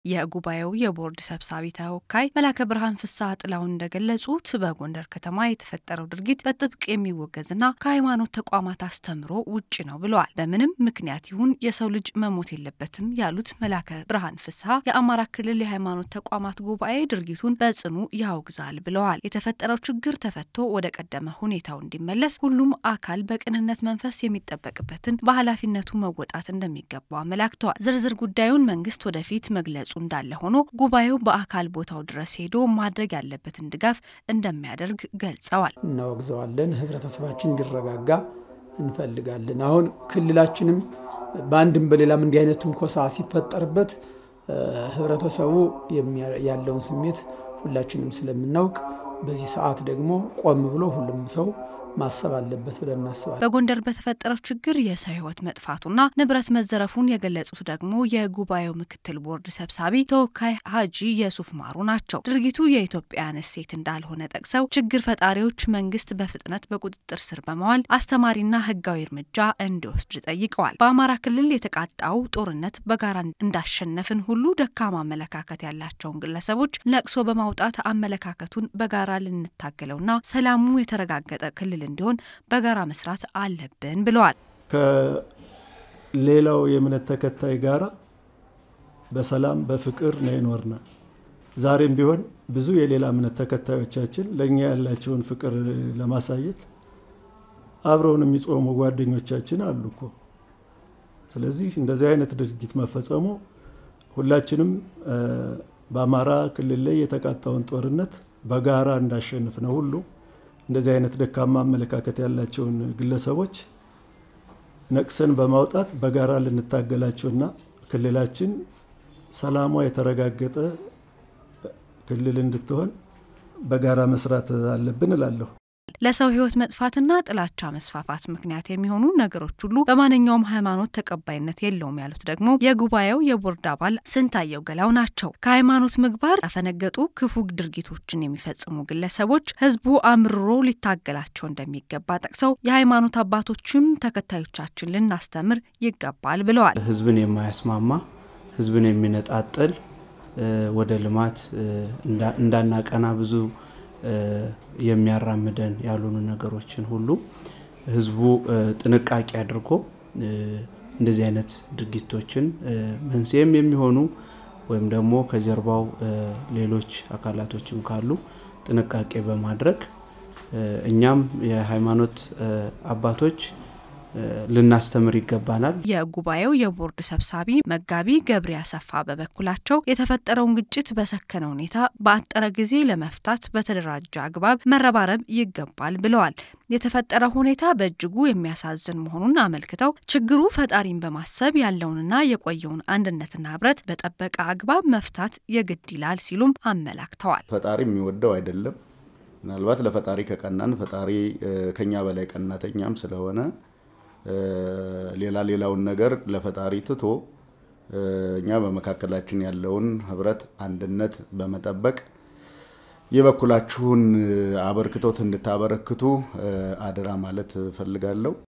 የጉባኤው የቦርድ ሰብሳቢ ተወካይ መላከ ብርሃን ፍስሐ ጥላውን እንደገለጹት በጎንደር ከተማ የተፈጠረው ድርጊት በጥብቅ የሚወገዝና ከሃይማኖት ተቋማት አስተምሮ ውጭ ነው ብለዋል። በምንም ምክንያት ይሁን የሰው ልጅ መሞት የለበትም ያሉት መላከ ብርሃን ፍስሐ የአማራ ክልል የሃይማኖት ተቋማት ጉባኤ ድርጊቱን በጽኑ ያወግዛል ብለዋል። የተፈጠረው ችግር ተፈቶ ወደ ቀደመ ሁኔታው እንዲመለስ ሁሉም አካል በቅንነት መንፈስ የሚጠበቅበትን በኃላፊነቱ መወጣት እንደሚገባው አመላክተዋል። ዝርዝር ጉዳዩን መንግስት ወደፊት መግለጹ እንዳለ ሆኖ ጉባኤው በአካል ቦታው ድረስ ሄዶ ማድረግ ያለበትን ድጋፍ እንደሚያደርግ ገልጸዋል። እናወግዘዋለን። ህብረተሰባችን እንዲረጋጋ እንፈልጋለን። አሁን ክልላችንም በአንድም በሌላም እንዲህ አይነት ትንኮሳ ሲፈጠርበት ህብረተሰቡ ያለውን ስሜት ሁላችንም ስለምናውቅ በዚህ ሰዓት ደግሞ ቆም ብሎ ሁሉም ሰው ማሰብ አለበት ብለን እናስባለን። በጎንደር በተፈጠረው ችግር የሰው ህይወት መጥፋቱና ንብረት መዘረፉን የገለጹት ደግሞ የጉባኤው ምክትል ቦርድ ሰብሳቢ ተወካይ ሀጂ የሱፍ ማሩ ናቸው። ድርጊቱ የኢትዮጵያን እሴት እንዳልሆነ ጠቅሰው ችግር ፈጣሪዎች መንግስት በፍጥነት በቁጥጥር ስር በመዋል አስተማሪና ህጋዊ እርምጃ እንዲወስድ ጠይቀዋል። በአማራ ክልል የተቃጣው ጦርነት በጋራ እንዳሸነፍን ሁሉ ደካማ አመለካከት ያላቸውን ግለሰቦች ነቅሶ በማውጣት አመለካከቱን በጋራ ልንታገለውና ሰላሙ የተረጋገጠ ክልል እንዲሆን በጋራ መስራት አለብን ብለዋል። ከሌላው የእምነት ተከታይ ጋራ በሰላም በፍቅር ነው የኖርነው። ዛሬም ቢሆን ብዙ የሌላ እምነት ተከታዮቻችን ለእኛ ያላቸውን ፍቅር ለማሳየት አብረውን የሚጾሙ ጓደኞቻችን አሉ እኮ። ስለዚህ እንደዚህ አይነት ድርጊት መፈጸሙ ሁላችንም በአማራ ክልል ላይ የተቃጣውን ጦርነት በጋራ እንዳሸንፍ ነው ሁሉ እንደዚህ አይነት ደካማ አመለካከት ያላቸውን ግለሰቦች ነቅሰን በማውጣት በጋራ ልንታገላቸውና ክልላችን ሰላሟ የተረጋገጠ ክልል እንድትሆን በጋራ መስራት አለብን እላለሁ። ለሰው ሕይወት መጥፋትና ጥላቻ መስፋፋት ምክንያት የሚሆኑ ነገሮች ሁሉ በማንኛውም ሃይማኖት ተቀባይነት የለውም ያሉት ደግሞ የጉባኤው የቦርድ አባል ስንታየው ገላው ናቸው። ከሃይማኖት ምግባር ያፈነገጡ ክፉ ድርጊቶችን የሚፈጽሙ ግለሰቦች ሕዝቡ አምርሮ ሊታገላቸው እንደሚገባ ጠቅሰው የሃይማኖት አባቶችም ተከታዮቻችን ልናስተምር ይገባል ብለዋል። ሕዝብን የማያስማማ ሕዝብን የሚነጣጥል ወደ ልማት እንዳናቀና ብዙ የሚያራምደን ያልሆኑ ነገሮችን ሁሉ ህዝቡ ጥንቃቄ አድርጎ እንደዚህ አይነት ድርጊቶችን መንስኤም የሚሆኑ ወይም ደግሞ ከጀርባው ሌሎች አካላቶችም ካሉ ጥንቃቄ በማድረግ እኛም የሃይማኖት አባቶች ልናስተምር ይገባናል። የጉባኤው የቦርድ ሰብሳቢ መጋቢ ገብሬ አሰፋ በበኩላቸው የተፈጠረውን ግጭት በሰከነ ሁኔታ በአጠረ ጊዜ ለመፍታት በተደራጀ አግባብ መረባረብ ይገባል ብለዋል። የተፈጠረው ሁኔታ በእጅጉ የሚያሳዝን መሆኑን አመልክተው ችግሩ ፈጣሪን በማሰብ ያለውንና የቆየውን አንድነትና ህብረት በጠበቀ አግባብ መፍታት የግድ ይላል ሲሉም አመላክተዋል። ፈጣሪ የሚወደው አይደለም። ምናልባት ለፈጣሪ ከቀናን ፈጣሪ ከኛ በላይ ቀናተኛም ስለሆነ ሌላ ሌላውን ነገር ለፈጣሪ ትቶ እኛ በመካከላችን ያለውን ህብረት፣ አንድነት በመጠበቅ የበኩላችሁን አበርክቶት እንድታበረክቱ አደራ ማለት እፈልጋለሁ።